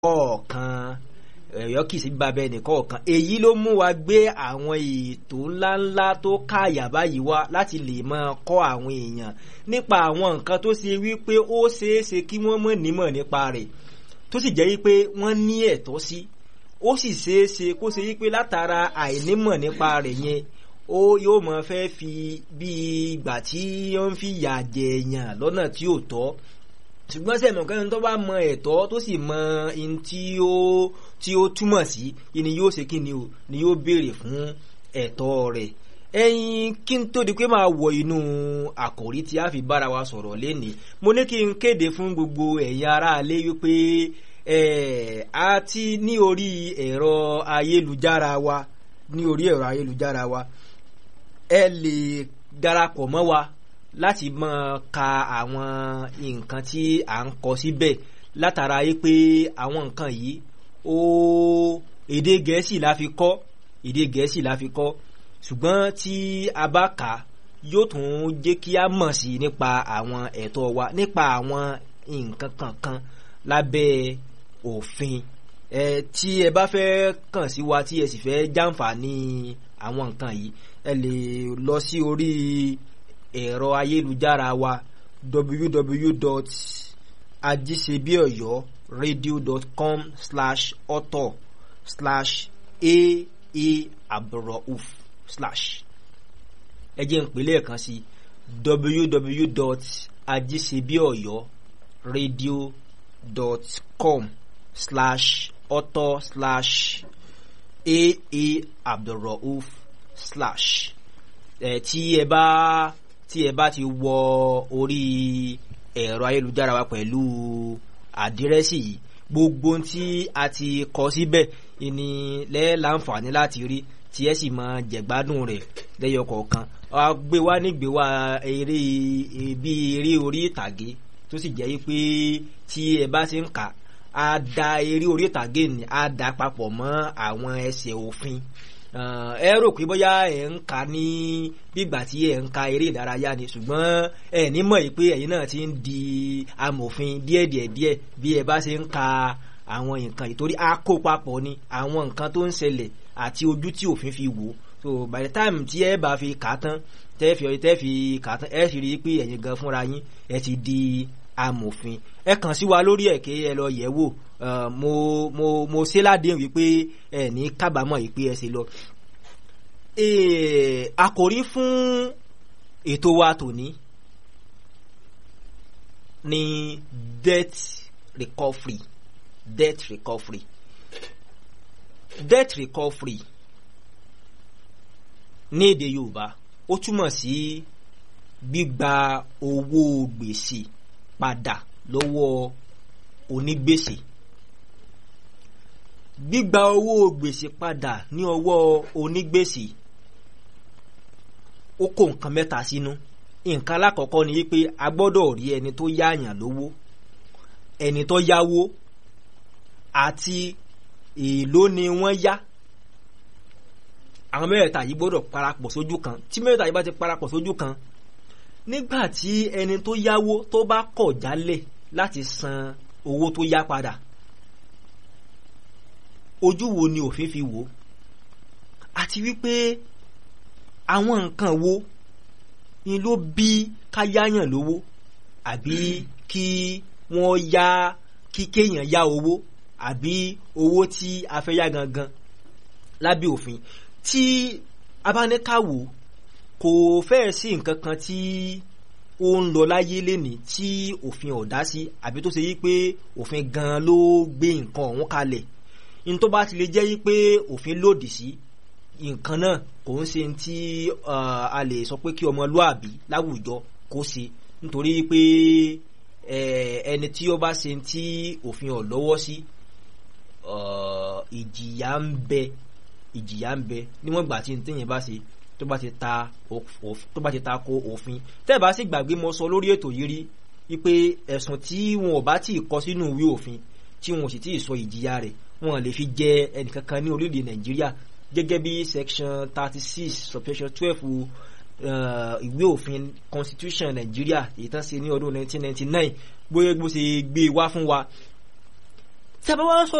kọ̀ọ̀kan ẹ̀yọ́ kìí sí bàbá ẹnì kọ̀ọ̀kan èyí ló mú wa gbé àwọn ètò ńláńlá tó káàyà báyìí wá láti lè máa kọ́ àwọn èèyàn nípa àwọn nǹkan tó ṣe wípé ó ṣeéṣe kí wọ́n mọ̀ nímọ̀ nípa rẹ̀ tó sì jẹ́ wípé wọ́n ní ẹ̀tọ́ sí ó sì ṣeéṣe kó ṣe wípé látara àìnímọ̀ nípa rẹ̀ yẹn ó yóò mọ fẹ́ fi bí ìgbà tí ó ń fi yà jẹ èèyàn lọ́nà tí ò tọ́ ṣùgbọ́n sẹ́mi kan tó bá mọ ẹ̀tọ́ tó sì mọ in tí ó tí ó túmọ̀ sí ni yóò ṣe kí ni o ni yóò béèrè fún ẹ̀tọ́ rẹ̀ ẹyin kí n tó di pé máa wọ inú àkòrí tí a fi bára wa sọ̀rọ̀ lénìí mo ní kí n kéde fún gbogbo ẹ̀yin aráalé wípé ẹ̀ a ti ní orí ẹ̀rọ ayélujára wa ní orí ẹ̀rọ ayélujára wa ẹ lè darapọ̀ mọ́ wa láti máa ka àwọn nǹkan tí à ń kọ síbẹ̀ látara yìí pé àwọn nǹkan yìí ó èdè gẹ̀ẹ́sì la fi kọ́ èdè gẹ̀ẹ́sì la fi kọ́ ṣùgbọ́n tí a bá kà á yóò tún jẹ́ kí a mọ̀ sí nípa àwọn ẹ̀tọ́ wa nípa àwọn nǹkan kankan lábẹ́ òfin ẹ tí ẹ bá fẹ́ kàn sí wa tí ẹ sì fẹ́ jàǹfààní àwọn nǹkan yìí ẹ lè lọ sí orí ẹ̀rọ ayélujára wa www.ajisebiyoyoradio.com slash author slash aa abdulrauf slash ẹ jẹ́ n pè lẹ́ẹ̀kan sí www.ajisebiyoyoradio.com slash author slash aa abdulrauf slash ẹ tí ẹ bá tí ẹ bá ti wọ orí ẹ̀rọ ayélujára wa pẹ̀lú àdírẹ́sì yìí gbogbo tí a ti kọ síbẹ̀ ni lẹ́ẹ̀ láǹfààní láti rí tí ẹ sì máa jẹ̀gbádùn rẹ̀ lẹ́yọ kọ̀ọ̀kan a gbé wá nígbé wá eré bí eré orí ìtàgé tó sì jẹ́ pé tí ẹ bá ti ń kà á da eré orí ìtàgé ni á da papọ̀ mọ́ àwọn ẹsẹ̀ òfin ẹ rò pé bóyá ẹ ń ka ní bígbà tí ẹ ń ka eré ìdárayá ni ṣùgbọ́n ẹ ní mọ̀ pé ẹ̀yin náà ti ń di amòfin díẹ̀díẹ̀ díẹ̀ bí ẹ bá ṣe ń ka àwọn nǹkan ìtorí a kó papọ̀ ni àwọn nǹkan tó ń ṣẹlẹ̀ àti ojú tí òfin fi wò so by the time tí ẹ bá fi kà á tán tẹ́ fi tẹ́ fi kà á tán ẹ sì rí i pé ẹ̀yin gan fúnra yín ẹ ti di amòfin ẹ kàn sí wa lórí ẹ̀ kí ẹ lọ yẹ̀ wò Uh, mo mo mo ṣe ládéhùn wípé ẹ ní kábàámọ̀ yìí pé ẹ ṣe lọ. àkòrí fún ètò wa tòní ní debt recovery debt recovery debt recovery ní èdè Yorùbá ó túmọ̀ sí gbígba owó gbèsè padà lọ́wọ́ onígbèsè gbígba owó gbèsè padà ní ọwọ́ onígbèsè ó kó nǹkan mẹ́ta sínú nǹkan alákọ̀ọ́kọ́ ni wípé a gbọ́dọ̀ rí ẹni tó yáàyàn lówó ẹni tó yáwó àti èèló ni wọ́n yá àwọn mẹ́rẹ̀ẹ̀ta yìí gbọ́dọ̀ parapọ̀ sójú kan tí mẹ́rẹ̀ẹ̀ta yìí bá ti parapọ̀ sójú kan nígbà tí ẹni tó yáwó tó bá kọ̀ jálẹ̀ láti san owó tó yá padà ojú wo ni òfin fi wò àti wípé àwọn nǹkan wo ni ló bí ká yáyàn lówó àbí kí wọ́n yá kí kéèyàn yá owó àbí owó tí a fẹ́ yá gangan lábẹ́ òfin tí a bá ní ká wò kò fẹ́ẹ̀ sí nǹkan kan tí ó ń lọ láyé lénìí tí òfin ò dá sí àbí tó ṣe yí pé òfin gan ló gbé nǹkan ọ̀hún kalẹ̀ ní tó bá ti lè jẹ́ yí pé òfin lòdì sí nǹkan náà kò ń ṣe tí a lè sọ pé kí ọmọlúàbí láwùjọ kó ṣe nítorí pé ẹni tí ó bá ṣe tí òfin ọ̀ lọ́wọ́ sí ìjìyà ń bẹ ìjìyà ń bẹ níwọ̀n ìgbà tí téèyàn bá ṣe tó bá ti ta tó bá ti ta ko òfin tẹ́ ẹ̀ bá sì gbàgbé mo sọ lórí ètò yìí rí wípé ẹ̀sùn tí wọn ò bá tí ì kọ sínú ìwé òfin tí wọn ò sì tí ì sọ ìjìyà rẹ̀ wọn lè fi jẹ ẹnìkankan ní orílẹ̀-èdè nàìjíríà gẹ́gẹ́ bí section thirty six subsection twelve ìwé òfin constitution nàìjíríà èyí tán ṣe ní ọdún nineteen ninety nine bóyá bó ṣe gbé wá fún wa tí a bá wá sọ